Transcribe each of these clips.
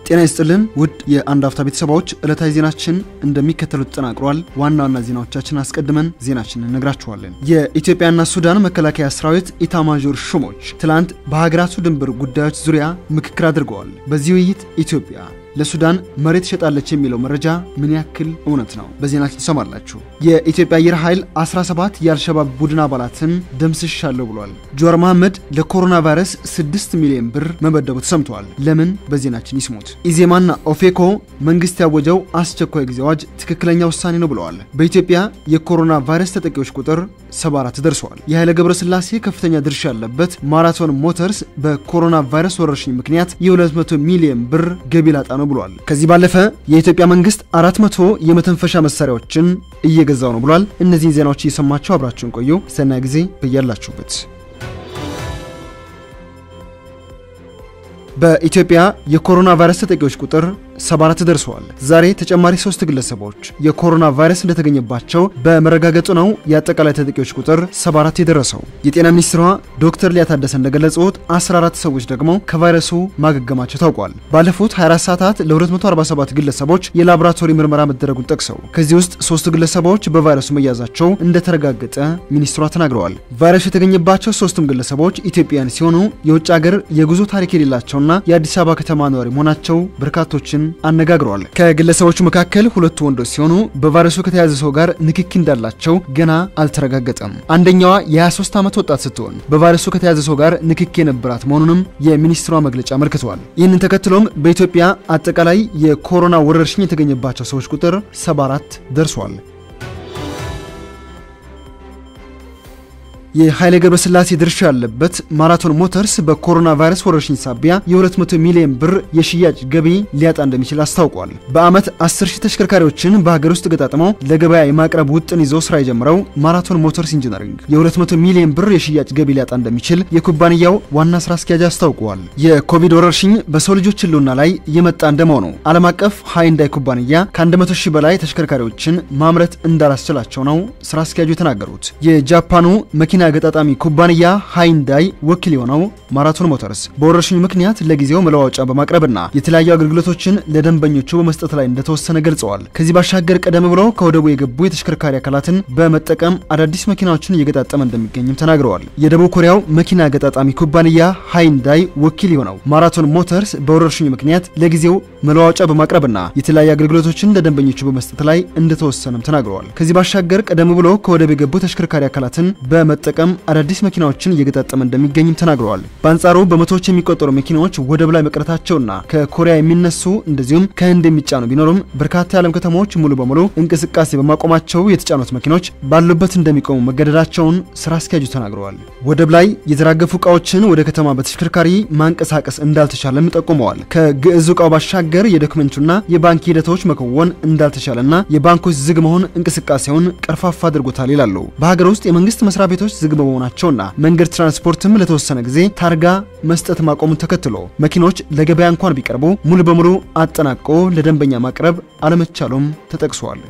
ጤና ይስጥልን ውድ የአንድ አፍታ ቤተሰባዎች ዕለታዊ ዜናችን እንደሚከተሉት ተጠናቅሯል። ዋና ዋና ዜናዎቻችን አስቀድመን ዜናችንን እነግራችኋለን። የኢትዮጵያና ሱዳን መከላከያ ሰራዊት ኢታማዦር ሹሞች ትላንት በሀገራቱ ድንበር ጉዳዮች ዙሪያ ምክክር አድርገዋል። በዚህ ውይይት ኢትዮጵያ ለሱዳን መሬት ትሸጣለች የሚለው መረጃ ምን ያክል እውነት ነው? በዜናችን ትሰማላችሁ። የኢትዮጵያ አየር ኃይል 17 የአልሸባብ ቡድን አባላትን ደምስሻለሁ ብሏል። ጆዋር መሐመድ ለኮሮና ቫይረስ 6 ሚሊዮን ብር መመደቡ ተሰምተዋል። ለምን? በዜናችን ይስሙት። ኢዜማና ኦፌኮ መንግስት ያወጀው አስቸኳይ ጊዜ አዋጅ ትክክለኛ ውሳኔ ነው ብለዋል። በኢትዮጵያ የኮሮና ቫይረስ ተጠቂዎች ቁጥር 74 ደርሰዋል። የኃይለ ገብረስላሴ ከፍተኛ ድርሻ ያለበት ማራቶን ሞተርስ በኮሮና ቫይረስ ወረርሽኝ ምክንያት የ200 ሚሊዮን ብር ገቢ ላጣ ነው ብሏል። ከዚህ ባለፈ የኢትዮጵያ መንግስት 400 የመተንፈሻ መሳሪያዎችን እየገዛው ነው ብሏል። እነዚህን ዜናዎች እየሰማችሁ አብራችሁን ቆዩ። ሰናይ ጊዜ በያላችሁበት። በኢትዮጵያ የኮሮና ቫይረስ ተጠቂዎች ቁጥር 74 ደርሰዋል። ዛሬ ተጨማሪ ሶስት ግለሰቦች የኮሮና ቫይረስ እንደተገኘባቸው በመረጋገጡ ነው የአጠቃላይ ተጠቂዎች ቁጥር 74 የደረሰው። የጤና ሚኒስትሯ ዶክተር ሊያ ታደሰ እንደገለጹት 14 ሰዎች ደግሞ ከቫይረሱ ማገገማቸው ታውቋል። ባለፉት 24 ሰዓታት ለ247 ግለሰቦች የላቦራቶሪ ምርመራ መደረጉን ጠቅሰው ከዚህ ውስጥ ሶስቱ ግለሰቦች በቫይረሱ መያዛቸው እንደተረጋገጠ ሚኒስትሯ ተናግረዋል። ቫይረሱ የተገኘባቸው ሶስቱም ግለሰቦች ኢትዮጵያውያን ሲሆኑ የውጭ ሀገር የጉዞ ታሪክ የሌላቸውና የአዲስ አበባ ከተማ ነዋሪ መሆናቸው በርካቶችን አነጋግረዋል። ከግለሰቦቹ መካከል ሁለቱ ወንዶች ሲሆኑ በቫይረሱ ከተያዘ ሰው ጋር ንክኪ እንዳላቸው ገና አልተረጋገጠም። አንደኛዋ የ23 ዓመት ወጣት ስትሆን በቫይረሱ ከተያዘ ሰው ጋር ንክኪ የነበራት መሆኑንም የሚኒስትሯ መግለጫ አመልክተዋል። ይህንን ተከትሎም በኢትዮጵያ አጠቃላይ የኮሮና ወረርሽኝ የተገኘባቸው ሰዎች ቁጥር 74 ደርሷል። የኃይሌ ገብረስላሴ ድርሻ ያለበት ማራቶን ሞተርስ በኮሮና ቫይረስ ወረርሽኝ ሳቢያ የ200 ሚሊዮን ብር የሽያጭ ገቢ ሊያጣ እንደሚችል አስታውቋል። በዓመት 10 ሺህ ተሽከርካሪዎችን በሀገር ውስጥ ገጣጥመው ለገበያ የማቅረብ ውጥን ይዞ ስራ የጀመረው ማራቶን ሞተርስ ኢንጂነሪንግ የ200 ሚሊዮን ብር የሽያጭ ገቢ ሊያጣ እንደሚችል የኩባንያው ዋና ስራ አስኪያጅ አስታውቀዋል። የኮቪድ ወረርሽኝ በሰው ልጆች ሕልውና ላይ እየመጣ እንደመሆኑ ዓለም አቀፍ ሃይንዳይ ኩባንያ ከ100 ሺህ በላይ ተሽከርካሪዎችን ማምረት እንዳላስችላቸው ነው ስራ አስኪያጁ የተናገሩት። የጃፓኑ መኪና ገጣጣሚ ኩባንያ ሃይንዳይ ወኪል የሆነው ማራቶን ሞተርስ በወረርሽኙ ምክንያት ለጊዜው መለዋወጫ በማቅረብና የተለያዩ አገልግሎቶችን ለደንበኞቹ በመስጠት ላይ እንደተወሰነ ገልጸዋል። ከዚህ ባሻገር ቀደም ብሎ ከወደቡ የገቡ የተሽከርካሪ አካላትን በመጠቀም አዳዲስ መኪናዎችን እየገጣጠመ እንደሚገኝም ተናግረዋል። የደቡብ ኮሪያው መኪና ገጣጣሚ ኩባንያ ሃይንዳይ ወኪል የሆነው ማራቶን ሞተርስ በወረርሽኙ ምክንያት ለጊዜው መለዋወጫ በማቅረብና የተለያዩ አገልግሎቶችን ለደንበኞቹ በመስጠት ላይ እንደተወሰነም ተናግረዋል። ከዚህ ባሻገር ቀደም ብሎ ከወደብ የገቡ ተሽከርካሪ አካላትን በመጠቀም አዳዲስ መኪናዎችን እየገጣጠመ እንደሚገኝም ተናግረዋል። በአንጻሩ በመቶዎች የሚቆጠሩ መኪናዎች ወደብ ላይ መቅረታቸውና ከኮሪያ የሚነሱ እንደዚሁም ከህንድ የሚጫኑ ቢኖሩም በርካታ የዓለም ከተሞች ሙሉ በሙሉ እንቅስቃሴ በማቆማቸው የተጫኑት መኪኖች ባሉበት እንደሚቆሙ መገደዳቸውን ስራ አስኪያጁ ተናግረዋል። ወደብ ላይ የተራገፉ እቃዎችን ወደ ከተማ በተሽከርካሪ ማንቀሳቀስ እንዳልተቻለም ጠቁመዋል። ከግዕዙ እቃው ባሻገር የዶክመንቱና የባንክ ሂደቶች መከወን እንዳልተቻለና የባንኮች ዝግ መሆን እንቅስቃሴውን ቀርፋፋ አድርጎታል ይላሉ። በሀገር ውስጥ የመንግስት መስሪያ ቤቶች ዝግ በመሆናቸውና መንገድ ትራንስፖርትም ለተወሰነ ጊዜ ታርጋ መስጠት ማቆሙን ተከትሎ መኪኖች ለገበያ እንኳን ቢቀርቡ ሙሉ በሙሉ አጠናቆ ለደንበኛ ማቅረብ አለመቻሉም ተጠቅሷል።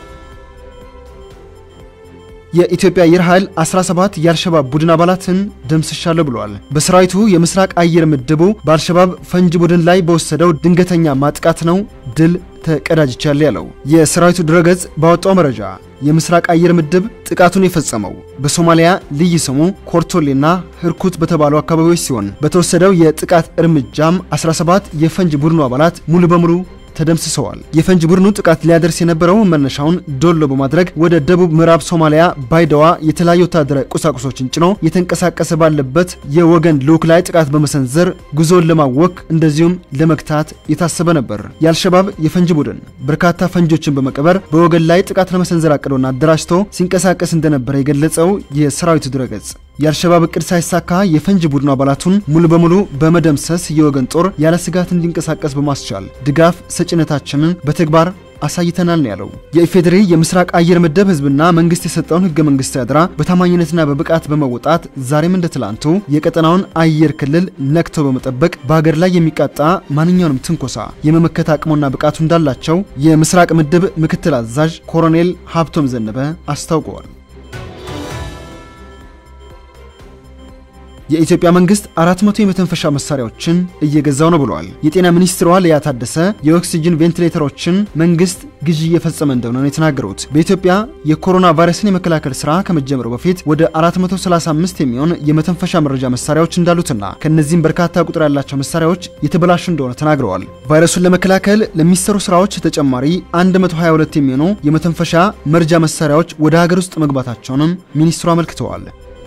የኢትዮጵያ አየር ኃይል 17 የአልሸባብ ቡድን አባላትን ደምስሻለሁ ብለዋል። በሰራዊቱ የምስራቅ አየር ምድቡ በአልሸባብ ፈንጅ ቡድን ላይ በወሰደው ድንገተኛ ማጥቃት ነው ድል ተቀዳጅቻለሁ ያለው የሰራዊቱ ድረገጽ ባወጣው መረጃ የምስራቅ አየር ምድብ ጥቃቱን የፈጸመው በሶማሊያ ልዩ ስሙ ኮርቶሌና ህርኩት በተባሉ አካባቢዎች ሲሆን በተወሰደው የጥቃት እርምጃም 17 የፈንጅ ቡድኑ አባላት ሙሉ በሙሉ ተደምስሰዋል። የፈንጅ ቡድኑ ጥቃት ሊያደርስ የነበረው መነሻውን ዶሎ በማድረግ ወደ ደቡብ ምዕራብ ሶማሊያ ባይደዋ የተለያዩ ወታደራዊ ቁሳቁሶችን ጭኖ የተንቀሳቀሰ ባለበት የወገን ልዑክ ላይ ጥቃት በመሰንዘር ጉዞውን ለማወክ እንደዚሁም ለመግታት የታሰበ ነበር። የአልሸባብ የፈንጅ ቡድን በርካታ ፈንጆችን በመቀበር በወገን ላይ ጥቃት ለመሰንዘር አቅዶና አደራጅቶ ሲንቀሳቀስ እንደነበረ የገለጸው የሰራዊቱ ድረገጽ የአልሸባብ እቅድ ሳይሳካ የፈንጅ ቡድኑ አባላቱን ሙሉ በሙሉ በመደምሰስ የወገን ጦር ያለ ስጋት እንዲንቀሳቀስ በማስቻል ድጋፍ ሰጭነታችንን በተግባር አሳይተናል ነው ያለው። የኢፌዴሪ የምስራቅ አየር ምድብ ህዝብና መንግስት የሰጠውን ህገ መንግስታዊ አደራ በታማኝነትና በብቃት በመወጣት ዛሬም እንደ ትላንቱ የቀጠናውን አየር ክልል ነክቶ በመጠበቅ በሀገር ላይ የሚቃጣ ማንኛውንም ትንኮሳ የመመከት አቅሙና ብቃቱ እንዳላቸው የምስራቅ ምድብ ምክትል አዛዥ ኮሎኔል ሀብቶም ዘነበ አስታውቀዋል። የኢትዮጵያ መንግስት 400 የመተንፈሻ መሳሪያዎችን እየገዛው ነው ብለዋል። የጤና ሚኒስትሯ ሊያ ታደሰ የኦክሲጅን ቬንቲሌተሮችን መንግስት ግዢ እየፈጸመ እንደሆነ ነው የተናገሩት። በኢትዮጵያ የኮሮና ቫይረስን የመከላከል ስራ ከመጀመሩ በፊት ወደ 435 የሚሆን የመተንፈሻ መረጃ መሳሪያዎች እንዳሉትና ከነዚህም በርካታ ቁጥር ያላቸው መሳሪያዎች የተበላሹ እንደሆነ ተናግረዋል። ቫይረሱን ለመከላከል ለሚሰሩ ስራዎች ተጨማሪ 122 የሚሆኑ የመተንፈሻ መርጃ መሳሪያዎች ወደ ሀገር ውስጥ መግባታቸውንም ሚኒስትሩ አመልክተዋል።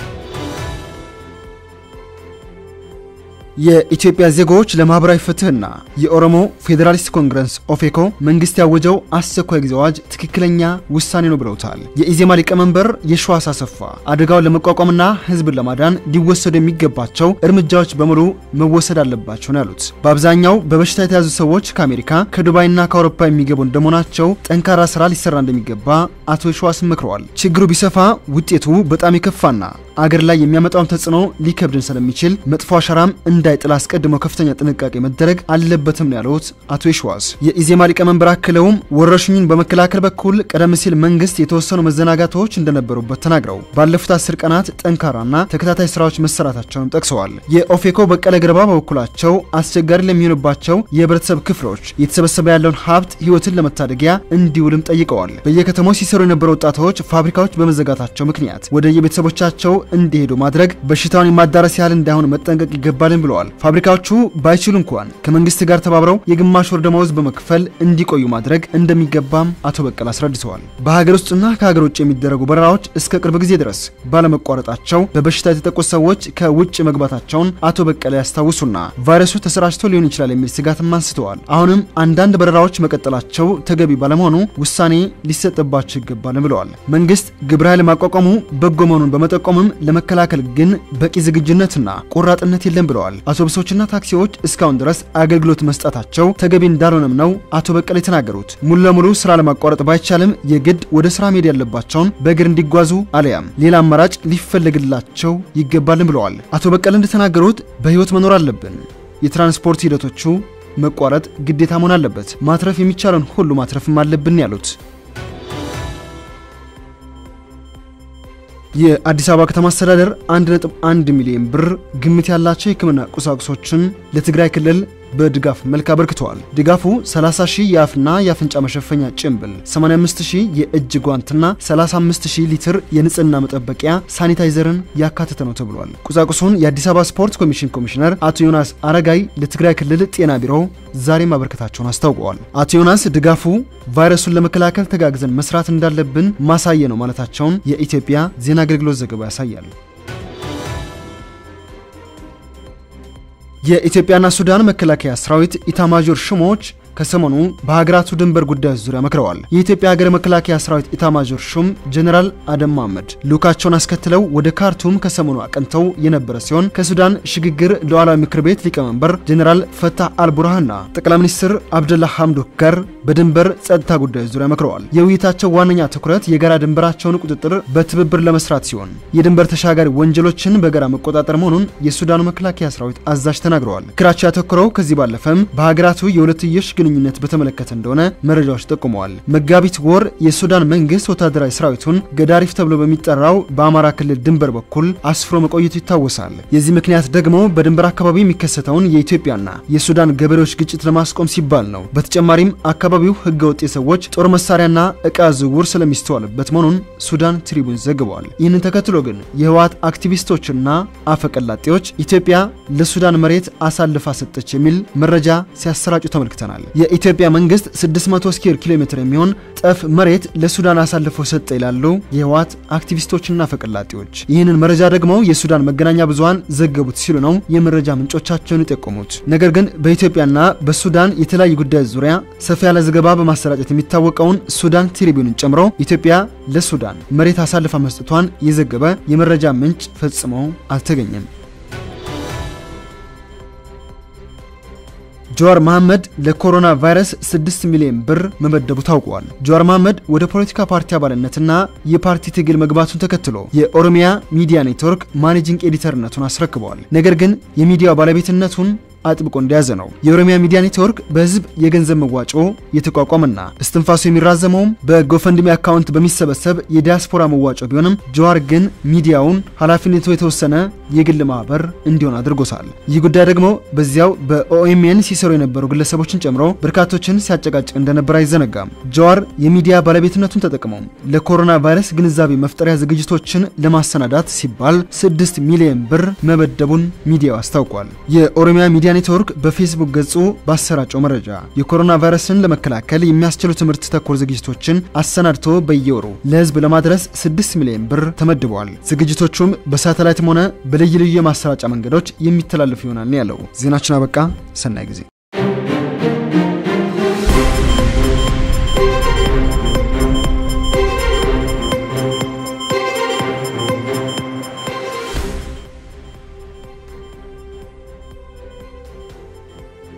የኢትዮጵያ ዜጎች ለማህበራዊ ፍትህና የኦሮሞ ፌዴራሊስት ኮንግረስ ኦፌኮ መንግስት ያወጀው አስቸኳይ ጊዜ አዋጅ ትክክለኛ ውሳኔ ነው ብለውታል። የኢዜማ ሊቀመንበር የሺዋስ አሰፋ አደጋውን ለመቋቋምና ህዝብን ለማዳን ሊወሰዱ የሚገባቸው እርምጃዎች በሙሉ መወሰድ አለባቸው ነው ያሉት። በአብዛኛው በበሽታ የተያዙ ሰዎች ከአሜሪካ ከዱባይና ከአውሮፓ የሚገቡ እንደመሆናቸው ጠንካራ ስራ ሊሰራ እንደሚገባ አቶ የሺዋስ መክረዋል። ችግሩ ቢሰፋ ውጤቱ በጣም የከፋና አገር ላይ የሚያመጣውን ተጽዕኖ ሊከብድን ስለሚችል መጥፎ አሻራም እንዳይጥል አስቀድመው ከፍተኛ ጥንቃቄ መደረግ አለበትም ነው ያሉት አቶ የሺዋስ። የኢዜማ ሊቀመንበር አክለውም ወረርሽኙን በመከላከል በኩል ቀደም ሲል መንግስት የተወሰኑ መዘናጋቶች እንደነበሩበት ተናግረው ባለፉት አስር ቀናት ጠንካራና ተከታታይ ስራዎች መሰራታቸውን ጠቅሰዋል። የኦፌኮ በቀለ ገርባ በበኩላቸው አስቸጋሪ ለሚሆንባቸው የህብረተሰብ ክፍሎች የተሰበሰበ ያለውን ሀብት ህይወትን ለመታደጊያ እንዲውልም ጠይቀዋል። በየከተማው ሲሰሩ የነበሩ ወጣቶች ፋብሪካዎች በመዘጋታቸው ምክንያት ወደ የቤተሰቦቻቸው እንዲሄዱ ማድረግ በሽታውን የማዳረስ ያህል እንዳይሆን መጠንቀቅ ይገባልን ብለዋል። ፋብሪካዎቹ ባይችሉ እንኳን ከመንግስት ጋር ተባብረው የግማሽ ወር ደመወዝ በመክፈል እንዲቆዩ ማድረግ እንደሚገባም አቶ በቀለ አስረድተዋል። በሀገር ውስጥና ከሀገር ውጭ የሚደረጉ በረራዎች እስከ ቅርብ ጊዜ ድረስ ባለመቋረጣቸው በበሽታ የተጠቁ ሰዎች ከውጭ መግባታቸውን አቶ በቀለ ያስታውሱና ቫይረሱ ተሰራጭቶ ሊሆን ይችላል የሚል ስጋትም አንስተዋል። አሁንም አንዳንድ በረራዎች መቀጠላቸው ተገቢ ባለመሆኑ ውሳኔ ሊሰጥባቸው ይገባል ብለዋል። መንግስት ግብረ ኃይል ማቋቋሙ በጎ መሆኑን በመጠቆምም ለመከላከል ግን በቂ ዝግጁነትና ቆራጥነት የለም ብለዋል። አውቶቡሶችና ታክሲዎች እስካሁን ድረስ አገልግሎት መስጠታቸው ተገቢ እንዳልሆነም ነው አቶ በቀለ የተናገሩት። ሙሉ ለሙሉ ስራ ለማቋረጥ ባይቻልም የግድ ወደ ስራ መሄድ ያለባቸውን በእግር እንዲጓዙ አለያም ሌላ አማራጭ ሊፈለግላቸው ይገባልን ብለዋል። አቶ በቀለ እንደተናገሩት በህይወት መኖር አለብን። የትራንስፖርት ሂደቶቹ መቋረጥ ግዴታ መሆን አለበት። ማትረፍ የሚቻለውን ሁሉ ማትረፍም አለብን ያሉት የአዲስ አበባ ከተማ አስተዳደር 1.1 ሚሊዮን ብር ግምት ያላቸው የሕክምና ቁሳቁሶችን ለትግራይ ክልል በድጋፍ መልክ አበርክተዋል። ድጋፉ 30 ሺህ የአፍና የአፍንጫ መሸፈኛ ጭንብል፣ 85 ሺህ የእጅ ጓንትና 35 ሺህ ሊትር የንጽህና መጠበቂያ ሳኒታይዘርን ያካተተ ነው ተብሏል። ቁሳቁሱን የአዲስ አበባ ስፖርት ኮሚሽን ኮሚሽነር አቶ ዮናስ አረጋይ ለትግራይ ክልል ጤና ቢሮ ዛሬ ማበርከታቸውን አስታውቀዋል። አቶ ዮናስ ድጋፉ ቫይረሱን ለመከላከል ተጋግዘን መስራት እንዳለብን ማሳየ ነው ማለታቸውን የኢትዮጵያ ዜና አገልግሎት ዘገባ ያሳያል። የኢትዮጵያና ሱዳን መከላከያ ሰራዊት ኢታማዦር ሹሞች ከሰሞኑ በሀገራቱ ድንበር ጉዳዮች ዙሪያ መክረዋል። የኢትዮጵያ ሀገር መከላከያ ሰራዊት ኢታማዦር ሹም ጀኔራል አደም መሐመድ ልዑካቸውን አስከትለው ወደ ካርቱም ከሰሞኑ አቅንተው የነበረ ሲሆን ከሱዳን ሽግግር ሉዓላዊ ምክር ቤት ሊቀመንበር ጀኔራል ፈታህ አልቡርሃንና ጠቅላይ ሚኒስትር አብደላ ሐምዶክ ጋር በድንበር ጸጥታ ጉዳዮች ዙሪያ መክረዋል። የውይይታቸው ዋነኛ ትኩረት የጋራ ድንበራቸውን ቁጥጥር በትብብር ለመስራት ሲሆን የድንበር ተሻጋሪ ወንጀሎችን በጋራ መቆጣጠር መሆኑን የሱዳኑ መከላከያ ሰራዊት አዛዥ ተናግረዋል። ምክራቸው ያተኮረው ከዚህ ባለፈም በሀገራቱ የሁለትዮሽ ግንኙነት በተመለከተ እንደሆነ መረጃዎች ጠቁመዋል። መጋቢት ወር የሱዳን መንግስት ወታደራዊ ሰራዊቱን ገዳሪፍ ተብሎ በሚጠራው በአማራ ክልል ድንበር በኩል አስፍሮ መቆየቱ ይታወሳል። የዚህ ምክንያት ደግሞ በድንበር አካባቢ የሚከሰተውን የኢትዮጵያና የሱዳን ገበሬዎች ግጭት ለማስቆም ሲባል ነው። በተጨማሪም አካባቢው ህገወጥ የሰዎች ጦር መሳሪያና እቃ ዝውውር ስለሚስተዋልበት መሆኑን ሱዳን ትሪቡን ዘግበዋል። ይህንን ተከትሎ ግን የህወሓት አክቲቪስቶችና አፈቀላጤዎች ኢትዮጵያ ለሱዳን መሬት አሳልፋ ሰጠች የሚል መረጃ ሲያሰራጩ ተመልክተናል። የኢትዮጵያ መንግስት 600 ስኩዌር ኪሎ ሜትር የሚሆን ጠፍ መሬት ለሱዳን አሳልፎ ሰጠ ይላሉ የህወሓት አክቲቪስቶችና አፈቀላጤዎች። ይህንን መረጃ ደግሞ የሱዳን መገናኛ ብዙሃን ዘገቡት ሲሉ ነው የመረጃ ምንጮቻቸውን የጠቆሙት። ነገር ግን በኢትዮጵያና በሱዳን የተለያዩ ጉዳዮች ዙሪያ ሰፋ ያለ ዘገባ በማሰራጨት የሚታወቀውን ሱዳን ትሪቢዩንን ጨምሮ ኢትዮጵያ ለሱዳን መሬት አሳልፋ መስጠቷን የዘገበ የመረጃ ምንጭ ፈጽሞ አልተገኘም። ጀዋር መሐመድ ለኮሮና ቫይረስ 6 ሚሊዮን ብር መመደቡ ታውቋል። ጀዋር መሐመድ ወደ ፖለቲካ ፓርቲ አባልነትና የፓርቲ ትግል መግባቱን ተከትሎ የኦሮሚያ ሚዲያ ኔትወርክ ማኔጂንግ ኤዲተርነቱን አስረክበዋል። ነገር ግን የሚዲያው ባለቤትነቱን አጥብቆ እንደያዘ ነው። የኦሮሚያ ሚዲያ ኔትወርክ በህዝብ የገንዘብ መዋጮ የተቋቋመና እስትንፋሱ የሚራዘመውም በጎፈንድሚ አካውንት በሚሰበሰብ የዲያስፖራ መዋጮ ቢሆንም ጀዋር ግን ሚዲያውን ኃላፊነቱ የተወሰነ የግል ማህበር እንዲሆን አድርጎታል። ይህ ጉዳይ ደግሞ በዚያው በኦኤምኤን ሲሰሩ የነበሩ ግለሰቦችን ጨምሮ በርካቶችን ሲያጨቃጭቅ እንደነበር አይዘነጋም። ጀዋር የሚዲያ ባለቤትነቱን ተጠቅመው ለኮሮና ቫይረስ ግንዛቤ መፍጠሪያ ዝግጅቶችን ለማሰናዳት ሲባል 6 ሚሊዮን ብር መበደቡን ሚዲያው አስታውቋል። የኦሮሚያ ሚዲያ ኔትወርክ በፌስቡክ ገጹ ባሰራጨው መረጃ የኮሮና ቫይረስን ለመከላከል የሚያስችሉ ትምህርት ተኮር ዝግጅቶችን አሰናድቶ በየወሩ ለህዝብ ለማድረስ 6 ሚሊዮን ብር ተመድበዋል። ዝግጅቶቹም በሳተላይትም ሆነ በልዩ ልዩ የማሰራጫ መንገዶች የሚተላለፉ ይሆናል ያለው ዜናችን አበቃ። ሰናይ ጊዜ